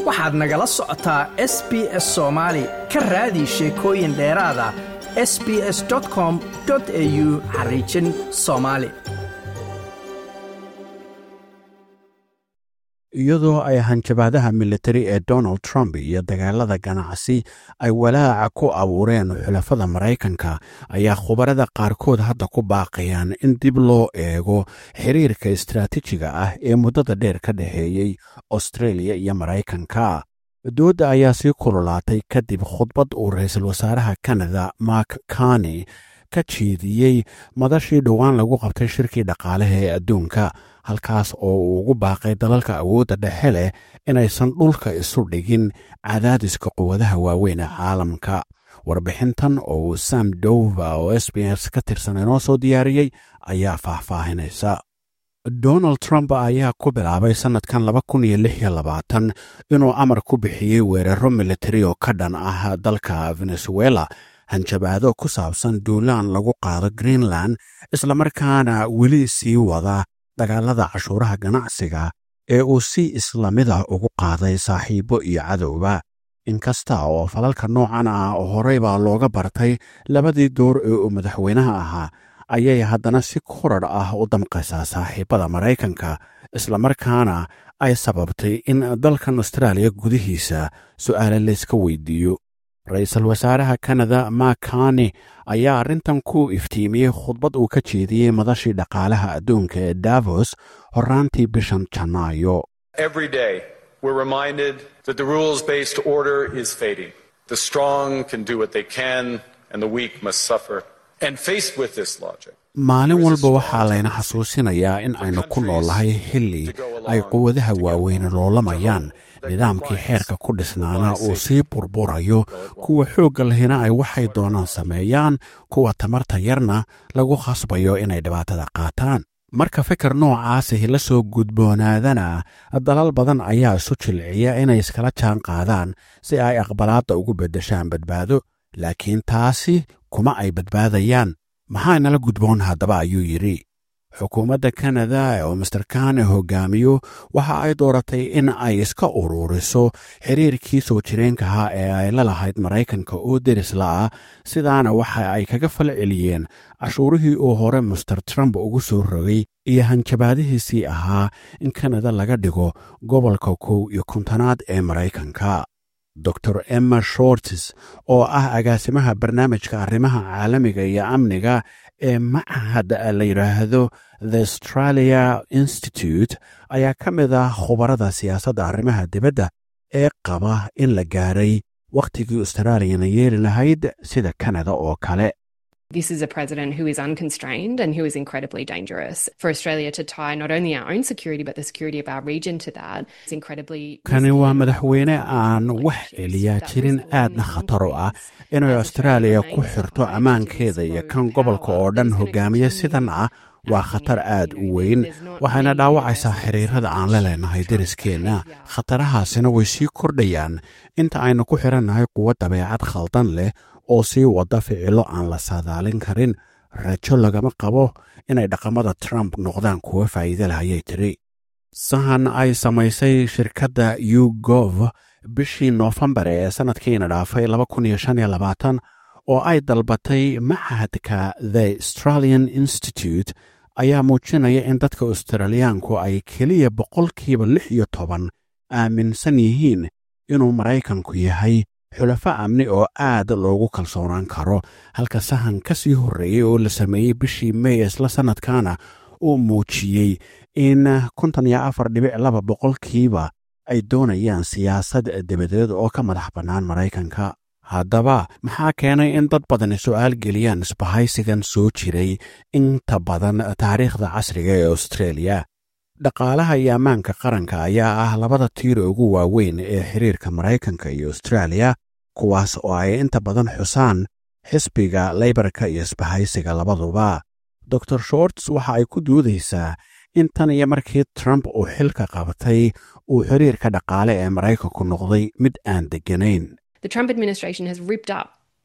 waxaad nagala socotaa s b s soomaali ka raadi sheekooyin dheeraada s b s com au xariijin soomaali iyadoo ay hanjabaadaha militari ee donald trump iyo dagaalada ganacsi ay walaaca ku abuureen xulafada maraykanka ayaa khubarada qaarkood hadda ku baaqayaan in dib loo eego xiriirka istaraatiijiga ah ee muddada dheer ka dhexeeyey australia iyo maraykanka doodda ayaa sii kululaatay kadib khudbad uu ra-iisul wasaaraha kanada mark kani ka jeediyey madashii dhowaan lagu qabtay shirkii dhaqaalaha ee adduunka halkaas oo uu ugu baaqay dalalka awoodda dhexe leh inaysan dhulka isu dhigin cadaadiska quwadaha waaweyn ee caalamka warbixintan oo uu sam dova oo s b s ka tirsan inoo soo diyaariyey ayaa faahfaahinaysa donald trump ayaa ku bilaabay sannadkan inuu amar ku bixiyey weeraro militari oo ka dhan ah dalka venezuela hanjabaado ku saabsan duulaan lagu qaado greenland islamarkaana weli sii wada dagaalada cashuuraha ganacsiga ee uu si islamida ugu qaaday saaxiibbo iyo cadowba inkasta oo falalka noocan ah horey baa looga bartay labadii door ee uu madaxweynaha ahaa ayay haddana si korarh ah u damqaysaa saaxiibbada maraykanka islamarkaana ay sababtay in dalkan austraaliya gudihiisa su'aale layska weydiiyo ra-iisul wasaaraha kanada makani ayaa arrintan ku iftiimiyey khudbad uu ka jeediyey madashii dhaqaalaha adduunka ee davos horraantii bishan janaayo Every day, we're reminded that the rules based order is fading. The strong can do what they can, and the weak must suffer. And faced with this logic, maalin walba waxaa layna xasuusinayaa in aynu ku noolahay xilli ay quwadaha waaweyne loolamayaan nidaamkii xeerka ku dhisnaana uu sii burburayo kuwa xoogga lahina ay waxay doonaan sameeyaan kuwa tamarta yarna lagu khasbayo inay dhibaatada qaataan marka fikir noocaasi la soo gudboonaadana dalal badan ayaa isu jilciya inay iskala jaan qaadaan si ay aqbalaadda ugu beddeshaan badbaado laakiin taasi kuma ay badbaadayaan maxaa nala gudboon haddaba ayuu yidhi xukuumadda kanada oo master kane hogaamiyo waxa ay dooratay in ay iska ururiso xiriirkii soo jireenkahaa ee ay la lahayd maraykanka oo derisla ah sidaana waxa ay kaga fal celiyeen cashuurihii uu hore master trump ugu soo rogay iyo hanjabaadihiisii ahaa in kanada laga dhigo gobolka kow iyo kontanaad ee maraykanka dor emma shortis oo ah agaasimaha barnaamijka arrimaha caalamiga iyo amniga ee machad la yidhaahdo the australia institute ayaa ka mid ah khubarada siyaasadda arrimaha dibadda ee qaba in la gaaray wakhtigii australiyana yeeli lahayd sida kanada oo kale This is a president who is unconstrained and who is incredibly dangerous. For Australia to tie not only our own security but the security of our region to that is incredibly. kani waa madaxweyne aan wax celiyaa jirin aadna khatar u ah inay austraaliya ku xirto ammaankeeda iyo kan gobolka oo dhan hogaamiya sidan ah waa khatar aad u weyn waxayna dhaawacaysaa xiriirada aan la leenahay deriskeenna khatarahaasina way sii kordhayaan inta aynu ku xirannahay kuwo dabeecad khaldan leh oo sii wada ficilo aan la saadaalin karin rajo lagama qabo inay dhaqamada trump noqdaan kuwo faa'iide leh ayay tiri sahan ay samaysay shirkadda ugov bishii noofembar ee sannadkiina dhaafay oo ay dalbatay machadka the australian institute ayaa muujinaya in dadka australiyaanku ay keliya boqolkiiba lix iyo toban aaminsan yihiin inuu maraykanku yahay xulafo amni oo aad loogu kalsoonaan karo halka sahan ka sii horreeyey oo la sameeyey bishii may isla sannadkana uu muujiyey in konton iyo afar dhibic laba boqolkiiba ay doonayaan siyaasad dabadeed oo ka madax bannaan maraykanka haddaba maxaa keenay in dad badani su'aal geliyaan isbahaysigan soo jiray inta badan taariikhda casriga ee australia dhaqaalaha iyo ammaanka qaranka ayaa ah labada tiir ugu waaweyn ee xiriirka maraykanka iyo austraaliya kuwaas oo ay inta badan xusaan xisbiga leybarka iyo isbahaysiga labaduba dor shorts waxa ay ku duudaysaa in tan iyo markii trump uu xilka qabtay uu xiriirka dhaqaale ee maraykanku noqday mid aan degganayn The Trump administration has ripped up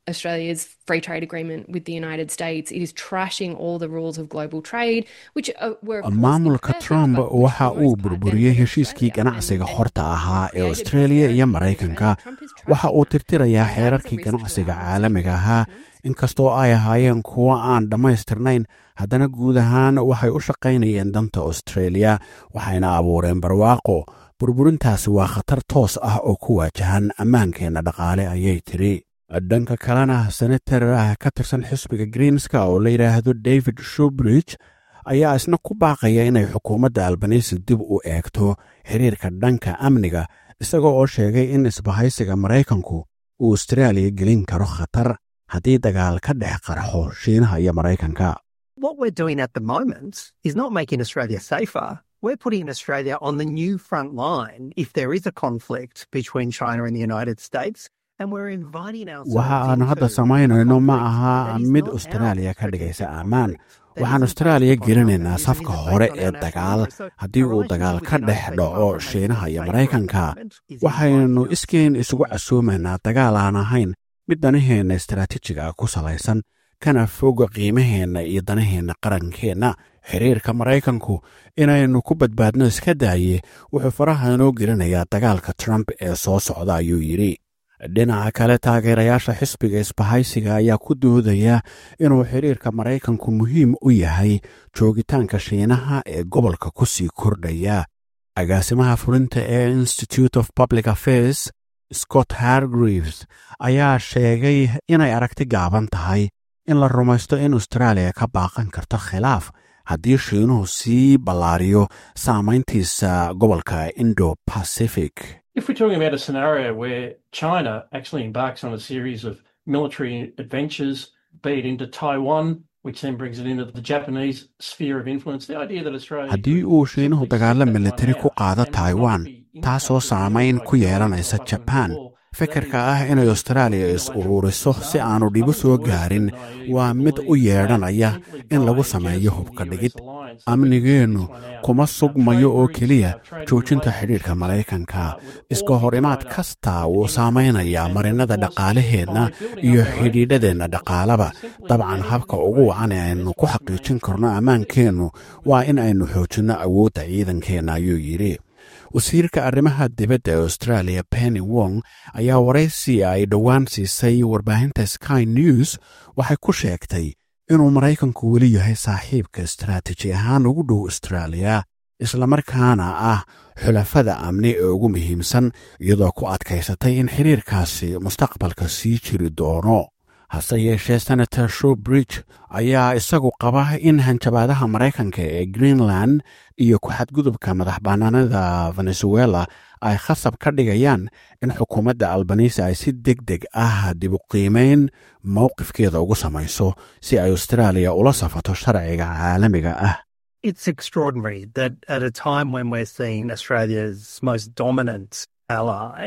Australia's free trade agreement with the United States. It is trashing all the rules of global trade, which uh, were of course maamulka imperfect, trump but which waxa for the uu most part burburiyey benefited heshiiskii Australia. ganacsiga And- horta ahaa ee created australia iyo prosperity maraykanka and Trump is waxa uu trashing tirtirayaa that. xeerarkii That is a risk to ganacsiga our caalamiga ahaa business. inkastoo ay ahaayeen kuwo aan dhammaystirnayn haddana guud ahaan waxay u shaqaynayeen danta australia waxayna abuureen barwaaqo burburintaasi waa khatar toos ah oo ku waajahan ammaankeenna dhaqaale ayay tiri dhanka kalena senator ah ka tirsan xisbiga greenska oo la yidhaahdo david shubridge ayaa isna ku baaqaya inay xukuumadda albanisi dib u eegto xiriirka dhanka amniga isagoo oo sheegay in isbahaysiga maraykanku uu austraaliya gelin karo khatar haddii dagaal ka dhex qarxo shiinaha iyo maraykanka What we're doing at the moment is not making Australia safer. We're putting Australia on the new front line if there is a conflict between China and the United States. And we're inviting ourselves waxa aan hadda into samaynayno a ma conflict aha that is mid not austraaliya ours. ka dhigaysa That ammaan isn't waxaan based austraaliya on our gelinaynaa values, safka isn't hore based on ee our national dagaal interests. So haddii our uu dagaal relationship ka with the dhex United States, dhaco apart from making shiinaha us iyo safer at the maraykanka moment, is waxaynu inviting us iskeen isugu casuumaynaa dagaal aan ahayn mid danaheenna istaraatiijiga ah ku salaysan kana foga qiimaheenna iyo danaheenna qarankeenna xiriirka maraykanku inaynu ku badbaadno iska daaye wuxuu faraha inoo gelinayaa dagaalka trump ee soo socda ayuu yidhi dhinaca kale taageerayaasha xisbiga isbahaysiga ayaa ku doodaya inuu xiriirka maraykanku muhiim u yahay joogitaanka shiinaha ee gobolka ku sii kordhaya agaasimaha fulinta ee institute of public affairs scott hargreaves ayaa sheegay inay aragti gaaban tahay in la rumaysto in austraaliya ka baaqan karto khilaaf haddii shiinuhu sii ballaariyo saamayntiisa gobolka indo pacific If we're talking about a scenario where China actually embarks on a series of military adventures, be it into Taiwan, which then brings it into the Japanese sphere of influence, the idea that Australia. haddii uu shiinuhu dagaalo militari ku qaado taiwan taasoo saamayn ku yeelanaysa jaban fikirka ah inay austraaliya is uruuriso si aanu dhibo soo gaarin waa mid u yeedhanaya in lagu sameeyo hubka dhigid amnigeennu kuma sugmayo oo keliya joojinta xidhiidhka maraykanka iska hor imaad kasta wuu saamaynayaa marinada dhaqaalaheenna iyo xidhiidhadeenna dhaqaalaba dabcan habka ugu wacan ee aynu ku xaqiijin karno ammaankeennu waa in aynu xoojinno awoodda ciidankeenna ayuu yidhi wasiirka arrimaha dibadda ee australia penny wong ayaa waraysi ay dhowaan siisay warbaahinta sky news waxay ku sheegtay inuu maraykanku weli yahay saaxiibka istaraatiiji ahaan ugu dhow austraaliya islamarkaana ah xulafada amni ee ugu muhiimsan iyadoo ku adkaysatay in xiriirkaasi mustaqbalka sii jiri doono hase yeeshee senator showbridge ayaa isagu qaba in hanjabaadaha maraykanka ee greenland iyo ku-xadgudubka madax bannaanida venezuela ay khasab ka dhigayaan in xukuumadda albanisi ay si deg deg ah dib u qiimayn mowqifkeeda ugu samayso si ay austraaliya ula safato sharciga caalamiga ah It's extraordinary that at a time when we're seeing Australia's most dominant ally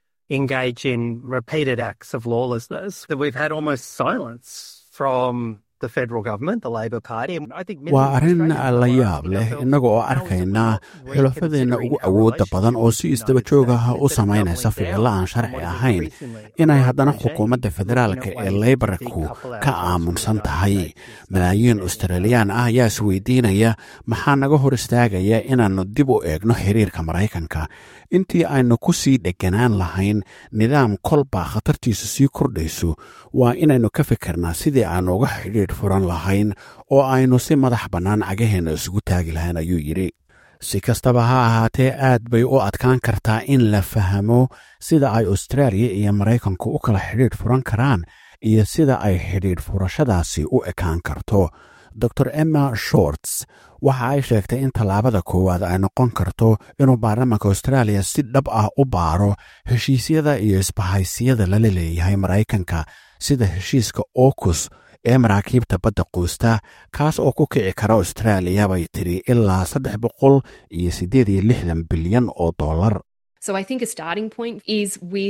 engage in repeated acts of lawlessness, that we've had almost silence from the federal government, the Labor Party. And I think many waa arrin Australians la are yaab asking leh ourselves, innaga oo how is it arkaynaa we're not xulafadeenna ugu reconsidering our awoodda badan oo si relationship isdaba with the joog ah United u States instead of samaynaysa doubling ficilo aan down sharci on what is ahayn increasingly inay a haddana regime xukuumadda looking federaalka at ee ways to leybarku decouple ka ourselves from the aamunsan United tahay States is starting malaayiin to australiyaan ah ayaa isweydiinaya maxaa naga hor istaagaya inaannu dib u eegno xiriirka maraykanka intii aynu ku sii dhegganaan lahayn nidaam kolbaa khatartiisu sii kordhayso waa inaynu ka fikirnaa sidii aannu uga xidhiidh furan lahayn oo aynu si madax bannaan cagaheenna isugu taagi lahayn ayuu yidhi si kastaba ha ahaatee aad bay u adkaan kartaa in la fahmo sida ay austraaliya iyo maraykanku u kala xidhiidh furan karaan iyo sida ay xidhiidh furashadaasi u ekaan karto dor emma shorts waxa ay sheegtay in tallaabada koowaad ay noqon karto inuu baarlamaanka austraaliya si dhab ah u baaro heshiisyada iyo isbahaysiyada lala leeyahay maraykanka sida heshiiska okus ee maraakiibta badda quusta kaas oo ku kici kara austraaliya bay tiri ilaa saddex boqol iyo siddeed iyo lixdan bilyan oo dollar So I think a starting point is with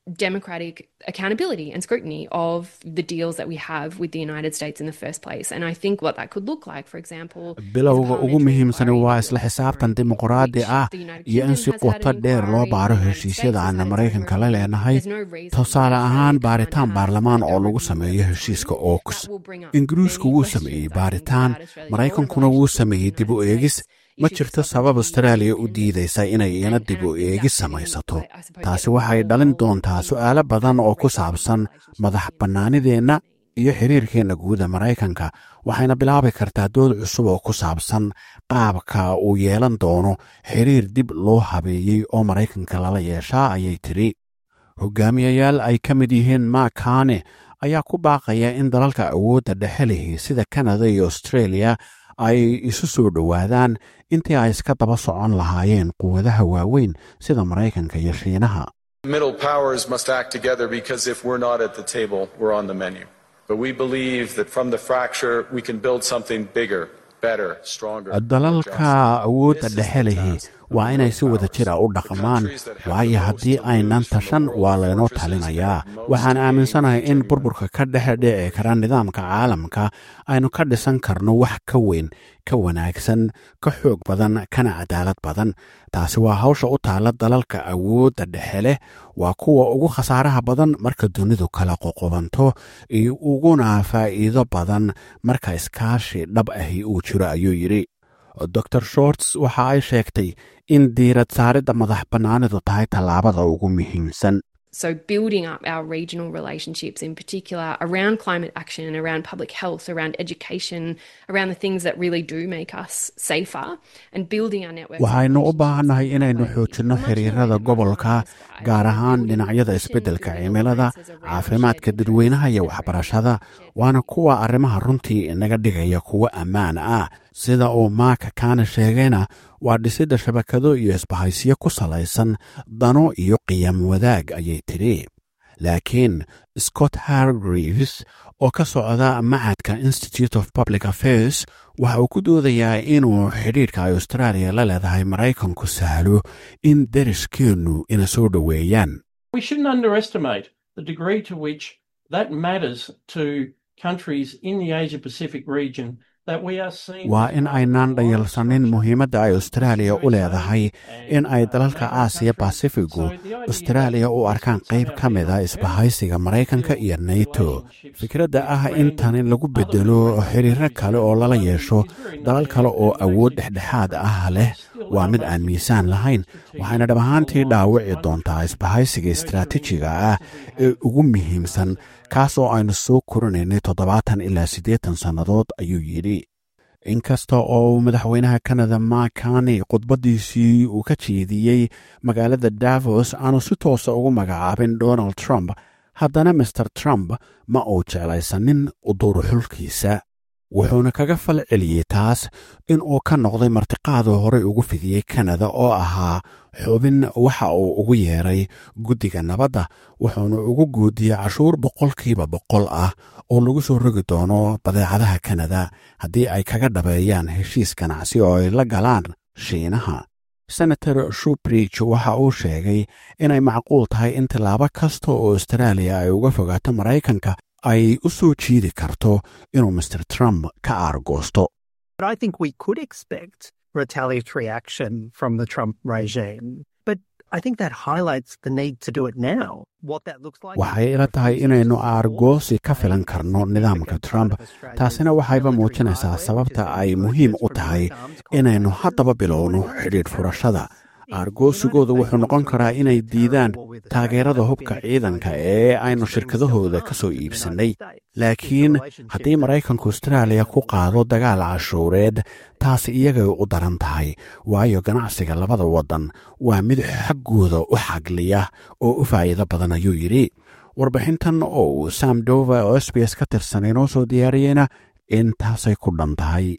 democratic accountability and scrutiny of the deals that we have with the United States in the first place. And I think what that could look like, for example, bilowga ugu muhiimsani waa isla xisaabtan dimuqraadi ah iyo in si qoto dheer loo baaro heshiisyada aan maraykanka la leenahay tusaale ahaan baaritaan baarlamaan oo lagu sameeyo heshiiska ooks ingiriisku wuu sameeyey baaritaan maraykankuna wuu sameeyey dib u eegis ma jirto sabab astraaliya u diidaysa inay iyana dib u eegis samaysato taasi waxay dhalin doontaa su'aalo badan oo ku saabsan madax bannaanideenna iyo xiriirkeenna guuda maraykanka waxayna bilaabi kartaa dood cusub oo ku saabsan qaabka uu yeelan doono xiriir dib loo habeeyey oo maraykanka lala yeeshaa ayay tidhi hogaamiyayaal ay ka mid yihiin makane ayaa ku baaqaya in dalalka awoodda dhexe lihi sida kanada iyo australia ay isu soo dhowaadaan intii ay iska daba socon lahaayeen quwadaha waaweyn sida maraykanka iyo shiinaha Middle powers must act together because if we're not at the table, we're on the menu. But we believe that from the fracture, we can build something bigger, better, stronger. more dalalka just. awoodda This is dhexe the lihi task of waa inay si middle wada jira u powers. The dhaqmaan countries that have waayo the most haddii to aynan lose from tashan the waa world laynoo fortresses talinayaa that have waxaan most aaminsanahay gain in from burburka ka dhexe dhici kara nidaamka caalamka aynu ka dhisan karno wax ka weyn ka wanaagsan ka xoog badan kana cadaalad badan taasi waa hawsha u taalla dalalka awoodda dhexe leh waa kuwa ugu khasaaraha badan marka dunidu kala qoqobanto iyo uguna faa'iido badan marka iskaashi dhab ahi uu jiro ayuu yidhi dor shorts waxa ay sheegtay in diirad saaridda madax bannaanidu tahay tallaabada ugu muhiimsan So, building up our regional relationships in particular around climate action, around public health, around education, around the things that really do make us safer, and building our networks. of waxaynu u relationships baahannahay inaynu globally. xoojinno Much more xiriirada than gobolka ever before. gaar ahaan Building dhinacyada connection isbeddelka through cimilada alliances around caafimaadka shared dadweynaha iyo interests, waxbarashada shared waana kuwa arrimaha runtii inaga dhigaya kuwo ammaan ah sida uu maaka kaana sheegayna waa dhisidda shabakado iyo isbahaysiyo ku salaysan dano iyo qiyam wadaag ayay tidhi laakiin scott hargreaves oo ka socda macadka institute of public affairs waxa uu ku doodayaa inuu xidhiidhka ay austraaliya la leedahay maraykanku sahlo in deriskeennu ina soo dhoweeyaan We shouldn't underestimate the degree to which that matters to countries in the Asia Pacific region that we are seeing. waa in aynaan dhayalsanin muhiimadda ay austraaliya u leedahay in ay dalalka aasiya basifigu austraaliya u arkaan qayb ka mida isbahaysiga maraykanka iyo nato fikradda ah in tani lagu bedelo xiriiro kale oo lala yeesho dalal kale oo awood dhexdhexaad ah leh waa mid aan miisaan lahayn waxayna dhab ahaantii dhaawici doontaa isbahaysiga istaraatiijiga ah ee ugu muhiimsan kaas oo aynu soo korinaynay toddobaatan ilaa siddeetan sannadood ayuu yidhi inkasta oo uu madaxweynaha kanada makani khudbaddiisii uu ka jeediyey magaalada davos aanu si toosa ugu magacaabin donald trump haddana master trump ma uu jeclaysanin uduruxulkiisa wuxuuna kaga fal celiyey taas in uu ka noqday martiqaaduu horey ugu fidiyey kanada oo ahaa xubin waxa uu ugu yeeray guddiga nabadda wuxuuna ugu guudiyey cashuur boqolkiiba boqol ah oo lagu soo rogi doono badeecadaha kanada haddii ay kaga dhabeeyaan heshiis ganacsi oo ay la galaan shiinaha senator shubridge waxa uu sheegay inay macquul tahay in tillaabo kasta oo austraaliya ay uga fogaato maraykanka ay u soo jiidi karto inuu master trump ka aargoosto But I think we could expect retaliatory action from the Trump regime. But I think that highlights the need to do it now. What that looks like. waxay ila tahay inaynu aargoosi ka filan karno nidaamka trump taasina waxayba muujinaysaa sababta ay muhiim u tahay inaynu haddaba bilowno xidhiidh furashada aargoosigooda wuxuu noqon karaa inay diidaan taageerada hubka ciidanka ee aynu shirkadahooda ka soo iibsannay laakiin haddii maraykanku austraaliya ku qaado dagaal cashuureed taas iyagay u daran tahay waayo ganacsiga labada waddan waa mid xaggooda u xagliya oo u faa'iido badan ayuu yidhi warbixintan oo uu sam dova oo s b s ka tirsan inoo soo diyaariyeyna intaasay ku dhan tahay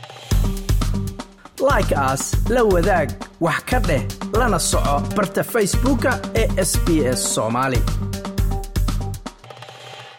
like aas la wadaag wax ka dheh lana soco barta facebooka ee sb s soomaali